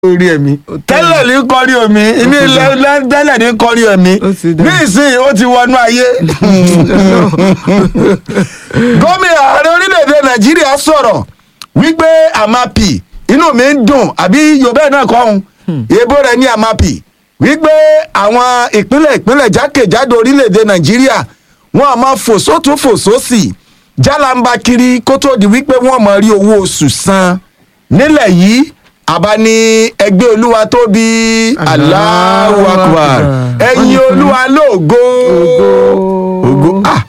orí ẹ̀mí tẹ́lẹ̀ ní kọrí omi ní ilẹ̀ tẹ́lẹ̀ ní kọrí ẹ̀mí Ó ti dá. ní ìsìn ó ti wọnú ayé. gómìnà ààrẹ orílẹ̀-èdè nàìjíríà sọ̀rọ̀ wípé àmàpì inú mi ń dùn àbí yorùbá náà kọ́ ọ́n èèbó rẹ̀ ní àmàpì wípé àwọn ìpínlẹ̀ ìpínlẹ̀ jákèjádò orílẹ̀-èdè nàìjíríà wọn a máa fò sótún fò sósì jálàmbá kiri kó tó di wípé wọ́n máa rí owó oṣù san nílẹ̀ yìí àbá ní ẹgbẹ́ olúwa tóbi Allahu Akbar ẹ̀yin olúwa lóògo ògo ah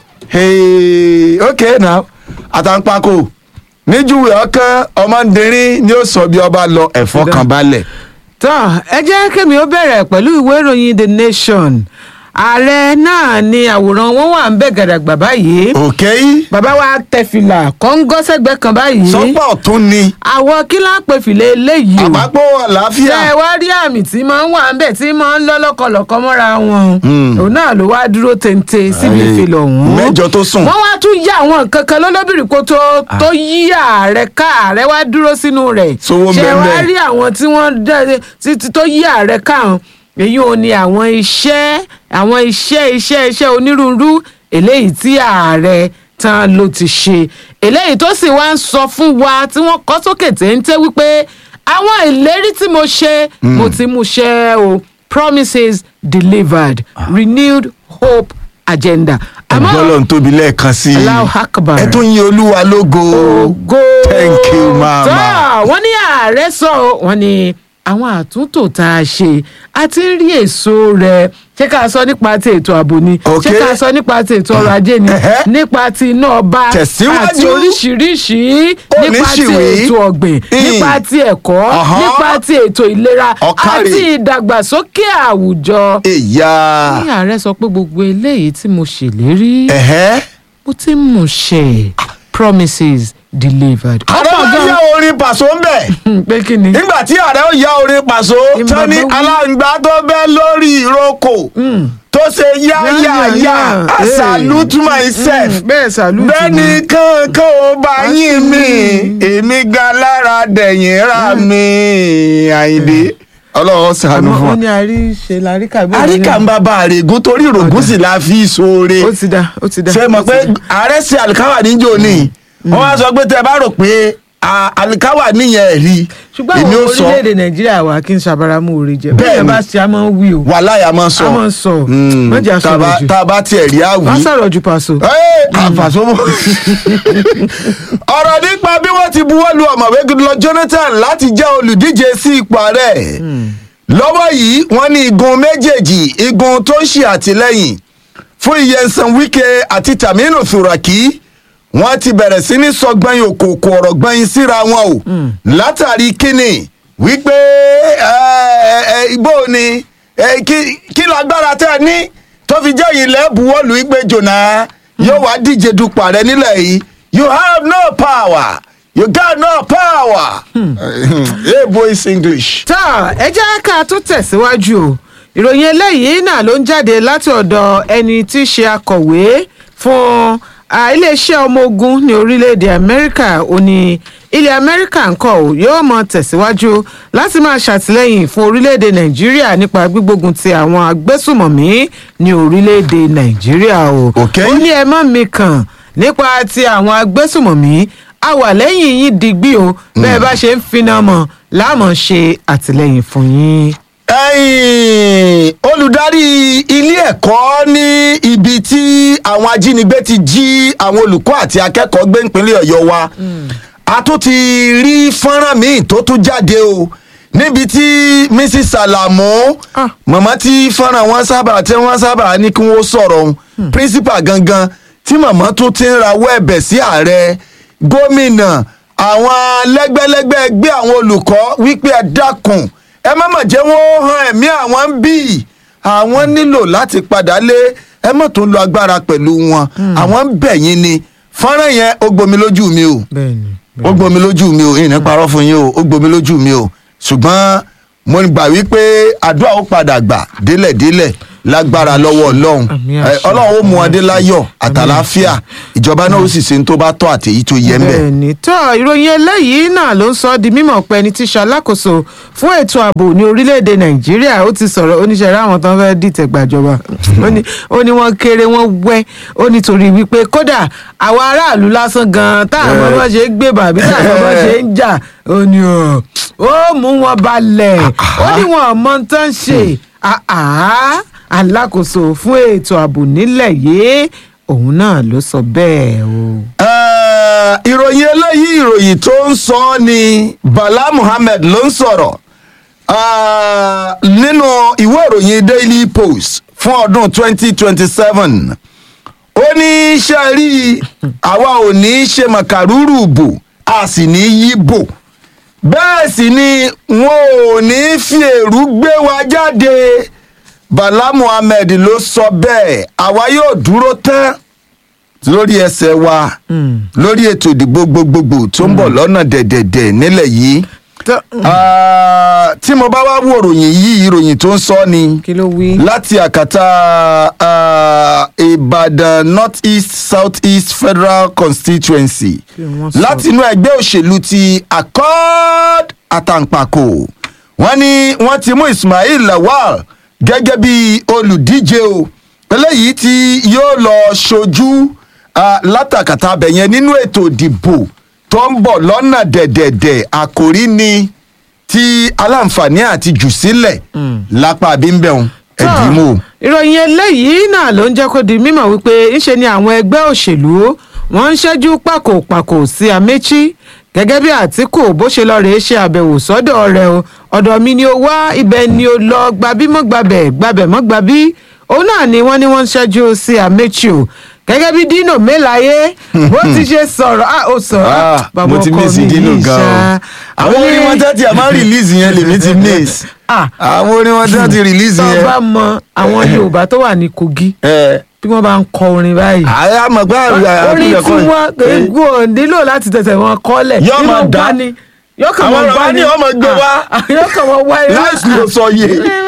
hey okay now àtàǹpàkò níjúwe ọkàn ọmọdérín ni ó sọ bí ọba lọ ẹ̀fọ́ kan balẹ̀. tán ẹ jẹ́ kémi ó bẹ̀rẹ̀ pẹ̀lú ìwé ìròyìn the nation ààrẹ náà ni àwòrán wọn wà ń bẹ̀ gàdàgbà báyìí òkè bàbá wa tẹ fìlà kọ́ńgọ́sẹ̀gbẹ́ kan báyìí sọ́pọ̀ ọ̀tún ni àwọn kí lá pè fìlà eléyìí o àpapọ̀ àlàáfíà ṣe wá rí àmì tí máa ń wà ń bẹ̀ tí máa ń lọ́ lọ́kọlọ́kọ mọ́ra wọn òun náà ló wá dúró téńté síbi Ayé, ìfilọ̀ ọ̀hún mẹ́jọ tó sùn. wọ́n wá tún yá àwọn nǹkan kan lọ́lọ́bìrì kó tó tó yí ààrẹ ká ààrẹ wá dúró sínú rẹ̀ Sówó ń ṣe bẹ wá ńbẹ̀. rí àwọn tí wọ́n dá- tí- tí- tó yí ààrẹ ká hàn èyí ò ní àwọn iṣẹ́ àwọn iṣẹ́ iṣẹ́ iṣẹ́ onírúurú eléyìí tí ààrẹ tán ló ti ṣe eléyìí tó sì wá ń sọ fún wa tí wọ́n kọ́ sókè téńté wípé àwọn ìlérí tí mo ṣe mo ti mú ṣẹ o promises delivered renewed hope agenda. àmọ́ bọ́lọ̀ ń tóbi lẹ́ẹ̀kan sí i Allahu Akbar. ẹ tún yin olúwa lógo ògo thank you mama. tó wọ́n ní ààrẹ sọ ọ́, wọ́n ní àwọn àtúntò tá a ṣe a ti ń rí èso rẹ̀ ṣé ká sọ nípa ti ètò ààbò ni Ok. ṣé ká sọ nípa ti ètò ọrọ̀ ajé ni Ẹhẹ́. nípa ti iná ọba Tẹ̀síwájú. àti oríṣiríṣi Ó ní nípa ti ṣìwé. ètò ọ̀gbìn Ìn. nípa ti ẹ̀kọ́ Ọ̀hán. nípa ti ètò ìlera Ọ̀kàrè. àti ìdàgbàsókè àwùjọ. èyà ní ààrẹ sọ pé gbogbo eléyìí tí mo ṣèlérí ẹ̀hẹ́. mo ti ń mú ṣẹ promises delivered. ààrẹ Ọ̀pọ̀ máa gan- yá orin pàṣọ ń bẹ̀. Hmm, pé kí ni. nígbà tí ààrẹ ó yá orin pàṣọ Ìmọ̀ tán ní ló wí. aláǹgbá tó bẹ́ lórí ìrókò tó ṣe yáyàyà I salute myself bẹ́ẹ̀ salute bẹ́ẹ̀ni kankan ò bá yín mi èmi ga lára dẹ̀yìn ra mi àyìndé ọlọ́run ṣàánú àmọ́ fún ó wa. ní àríṣe láríkà bí àríkà ń bá bá àrègún torí ìrògùn sì la fi ṣoore ó ti da ó ti da. ṣe mọ̀ ó ti pé da. ààrẹ ṣe àlìkáwà níjó ni wọ́n wá sọ pé tẹ́ ẹ bá rò pé à, àlìkáwà níyẹn rí ṣùgbọ́n èmi àwọn ó sọ orílẹ̀-èdè nàìjíríà wà kí n ṣàbáramú orí jẹ Bẹ́ẹ̀ni. bẹ́ẹ̀ bá ṣe a máa ń wí o wàhálà máa sọ a máa ń sọ Mm, mọ́jà tá a bá- sọ̀rọ̀ jù tá a bá tiẹ̀ rí àwí. wọ́n sọ̀rọ̀ jù pàṣọ. àfàsọ́mọ́. ọ̀rọ̀ nípa bí wọ́n ti buwọ́ lu ọ̀mọ̀wé Goodluck Jonathan láti jẹ́ olùdíje sí ipò ààrẹ lọ́wọ́ yìí wọ́n ní igun méjèèjì igun tó ń ṣe àtìlẹ́yìn fún Nyesom Wike àti Taminu Turaki wọ́n ti bẹ̀rẹ̀ sí ní sọ gbẹ̀yìn òkòkò ọ̀rọ̀ gbẹ̀yìn síra wọn o látàrí kíni wípé ẹ, ẹ, ibo ni ẹ, kí- kí lágbára tẹ́ ẹ ní tó fi jẹ́ yìí lẹ́bùwọ́lù wípé jòná yóò wá díje dupò ààrẹ nílẹ̀ yìí you have no power you got no power. hey boys english. tá ẹ jẹ́ ká tún tẹ̀síwájú o ìròyìn eléyìí náà ló ń jáde láti ọ̀dọ̀ ẹni tí í ṣe akọ̀wé fún ah, iléeṣẹ́ ọmọ ogun ní orílẹ̀-èdè amẹ́ríkà ó ní ilẹ̀ amẹ́ríkà ńkọ́ ò yóò mọ tẹ̀síwájú láti máa ṣàtìlẹ́yìn fún orílẹ̀-èdè nàìjíríà nípa gbígbógun ti àwọn agbésùmọ̀mí ní orílẹ̀-èdè nàìjíríà o Ok. ó ní ẹ má mi kàn nípa ti àwọn agbésùmọ̀mí a wà lẹ́yìn yín digbí o bẹ́ẹ̀ bá ṣe ń finá mọ́ láàmú ṣe àtìlẹ́yìn fún yín. ẹ̀yin olùdarí ilé ẹ̀kọ́ ní ibi tí àwọn ajínigbé ti jí àwọn olùkọ́ àti akẹ́kọ̀ọ́ gbé nípínlẹ̀ ọ̀yọ́ wa a tún ti rí fọ́nrán míì tó tún jáde o níbi tí mrs salamu Ah. màmá tí fọ́nrán wọn sábà tí wọ́n sábà ní kí wọ́n sọ̀rọ̀ òun principal gangan tí màmá tún ti ń rawọ́ ẹ̀bẹ̀ sí ààrẹ gómìnà àwọn lẹ́gbẹ́lẹ́gbẹ́ ẹgbẹ́ àwọn olùkọ́ wípé ẹ dákun ẹ má mà jẹ́ wọ́n han ẹ̀mí àwọn ń bì àwọn nílò láti padà lé ẹ má tún lo agbára pẹ̀lú wọn àwọn ń bẹ̀ yín ni fọ́nrán yẹn ó gbomi lójú mi o bẹ́ẹ̀ni ó gbomi lójú mi o ìní parọ́ fún yín o ó gbomi lójú mi o ṣùgbọ́n mo gbà wípé àdúrà ó padà gbà délẹ̀délẹ̀ lágbára lọ́wọ́ ọlọ́run Àmín Eh, àṣẹ. ọlọ́run ó mú adé láyọ̀ àtàláfíà ìjọba náà ó sì ṣe ní tó bá tọ́ àtèyí tó yẹ ń bẹ̀. bẹ́ẹ̀ni tó ìròyìn eléyìí náà ló ń sọ ọ́ di mímọ̀ pé ẹni tí ṣalákòóso fún ètò ààbò ní orílẹ̀-èdè nàìjíríà ó ti sọ̀rọ̀ oníṣẹ́ rẹ̀ àwọn tó ń fẹ́ dìtẹ̀ gbàjọba ó ní ó ní wọ́n kéré wọ́n wẹ́ ó nítorí wípé kódà àwọn aráàlú lásán gan-an táwọn bá ṣe ń gbé bàbí táwọn bá ṣe ń jà ó ní ó ó mú wọn balẹ̀ ó ní wọn ò mọ tán ṣe àá alákòóso fún ètò ààbò nílẹ̀ yìí òun náà ló sọ bẹ́ẹ̀ o. Eh, ìròyìn eléyìí ìròyìn tó ń sọ ọ́ ni bala muhammed ló ń sọ̀rọ̀ Ah, nínú ìwé ìròyìn daily post fún ọdún 2027 ó ní ṣe rí àwa ò ní ṣe màkàrúrù bò a sì ní yí bò bẹ́ẹ̀ sì ni wọn ò ní fi èrú gbé wa jáde bala muhammed ló sọ bẹ́ẹ̀ àwa yóò dúró tán lórí ẹsẹ̀ wa lórí ètò ìdìbò gbogbogbò tó ń bọ̀ lọ́nà dẹ̀dẹ̀dẹ̀ nílẹ̀ yìí tó Ah, tí mo bá wá wo ìròyìn yìí ìròyìn tó ń sọ ni kí ló wí. láti àkàtà ah, ìbàdàn north east south east federal constituency Kí wọ́n sọ. láti inú ẹgbẹ́ òṣèlú ti accord àtàǹpàkò wọ́n ní wọ́n ti mú ismail lawal gẹ́gẹ́ bí olùdíje o eléyìí tí yóò lọ ṣojú ah, látàkàtà abẹ̀yẹn nínú ètò ìdìbò tó ń bọ̀ lọ́nà dẹ̀dẹ̀dẹ̀ àkòrí ni ti aláǹfààní àti jù sílẹ̀ lápá bímbẹ̀hún ẹ̀dínmó. ìròyìn eléyìí náà ló ń jẹ́ kó di mímọ̀ wípé ńṣe ni àwọn ẹgbẹ́ òṣèlú wọ́n ń ṣẹ́jú pàkópàkó sí amechi gẹ́gẹ́ bí àtìkù bó ṣe lọ rèé ṣe àbẹ̀wò sọ́dọ̀ rẹ̀ o ọ̀dọ̀ mi ni ó wá ibẹ̀ ni ó lọ gbabí mọ́ gbabẹ̀ gbabẹ̀ mọ́ gbabí òun náà ni wọ́n ní wọ́n ń ṣẹ́jú sí amechi o gẹ́gẹ́ bí dino melaye bó ti ṣe sọ̀rọ̀ ah ó sọ̀rọ̀ Ah, bàbá mo ti ọkọ miss mi Dino yìí gan ṣá. o àwọn orin wọn tẹ́tí ẹ̀ máa ń release yẹn lèmi ti miss Ah. àwọn orin wọn tẹ́tí release tó yẹn. bá mọ àwọn yorùbá tó wà ní kogi ẹ bí wọ́n bá ń kọ orin báyìí. àyà àmọ̀ pé orin àkúlẹ̀ tí kọ́ wọ́n eégún ò nílò láti tẹ̀sẹ̀ wọn kọ́lẹ̀ Yọ́ nínú máa dá. gbá ni yóò kàn Àwọn wọ́n ọ̀rọ̀ gbá wa ni ní ọmọ gbé wá. Ah, ah, yóò kàn wọ́n wá irú. láìsí ló sọ yé.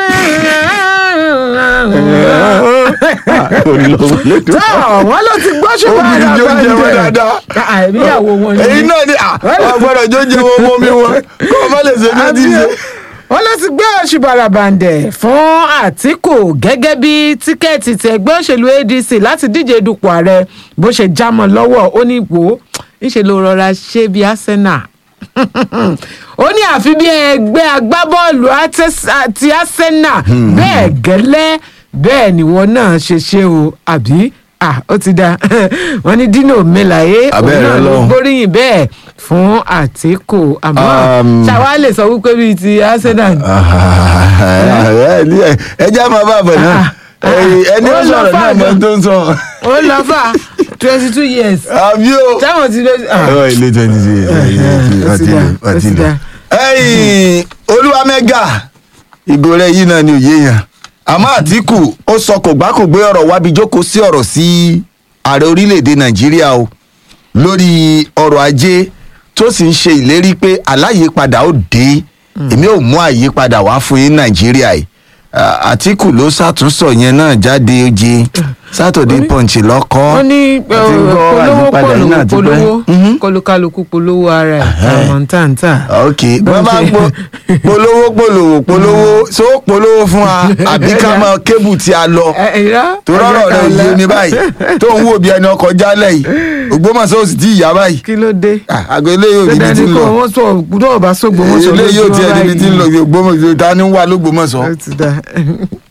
tó wọ́n ló ti gbọ́ ṣùgbọ́n Obìnrin yóò jẹ wọn dáadáa. àìríyàwó wọn èyí ni náà ni àwọn gbọ́dọ̀ jó jẹ wọn mọ́ mi wọn kó o má lè ṣe bí ó ti ṣe. wọ́n ló ti gbé oṣù barabandẹ̀ fún àtìkù gẹ́gẹ́ bí tíkẹ́ẹ̀tì ti ẹgbẹ́ òṣèlú adc láti díje dupò ààrẹ bó ṣe já mọ́ lọ́wọ́ ó ní wò ó ńṣe ló rọra ṣe bí arsenal ó ní àfi bí ẹgbẹ́ agbábọ́ọ̀lù Artes- àti arsenal bẹ́ẹ̀ gẹ́lẹ́ bẹ́ẹ̀ nìwọ náà ṣe ṣe o àbí ah ó ti da wọ́n ní dino melaye òun Abẹ́rẹ́ náà ló Ọlọ́run. gbóríyìn bẹ́ẹ̀ fún àtìkù àmọ́ Um, ṣàwa lè sọ wípé bíi ti arsenal ẹ jẹ́ máa bá bọ̀ náà Ah, ah, ẹni ó ó lọ sọ̀rọ̀ náà fàdọ̀. mọ tó ń sọ. ó lọ fà twenty two years àbí o. táwọn ti lè. ọ ilé twenty six ó ti dá, ó ti dá. ẹyìn olúwamẹ́gà ìgò rẹ̀ yìí náà ni òye yẹn àmọ́ àtìkù ó sọ kò gbá kò gbé ọ̀rọ̀ wábi jókòó sí ọ̀rọ̀ sí ààrẹ orílẹ̀‐èdè nàìjíríà o lórí ọrọ̀ ajé tó sì ń ṣe ìlérí pé aláyípadà ó dé èmi ò mú àyípadà wá fún yín nàìjíríà yìí Ah, àtìkù ló ṣàtúnṣọ yẹn náà jáde oje saturday punch lọ́kọ́ wọ́n ní àti gbọ́ polówó àyípadà yìí náà ti pẹ́. polówó Mhm kọlùkálùkù polówó ara ẹ̀ àmọ́ ntàntà. ok wọ́n bá ń po- polówó polówó polówó so polówó fún wa àbí ká mọ kébù tí a lọ tó rọrọ rẹ ò yé mi báyìí tó ń wò bí ẹni ọkọ̀ jálẹ̀ yìí ògbómọ̀ṣọ́ ò sì tí ì yá báyìí kí ló dé. Ah, àgọ́ eléyìí ò níbi dandan tí ni ń kò lọ wọ́n sọ gbọ́dọ̀ bá sógbó wọ́n sọ eléyìí ò tiẹ̀ níbi tí ń lọ báyìí. ògbómọ̀ṣọ́ ta ni ń wà lógbómọ̀ṣọ́ ó ti dá.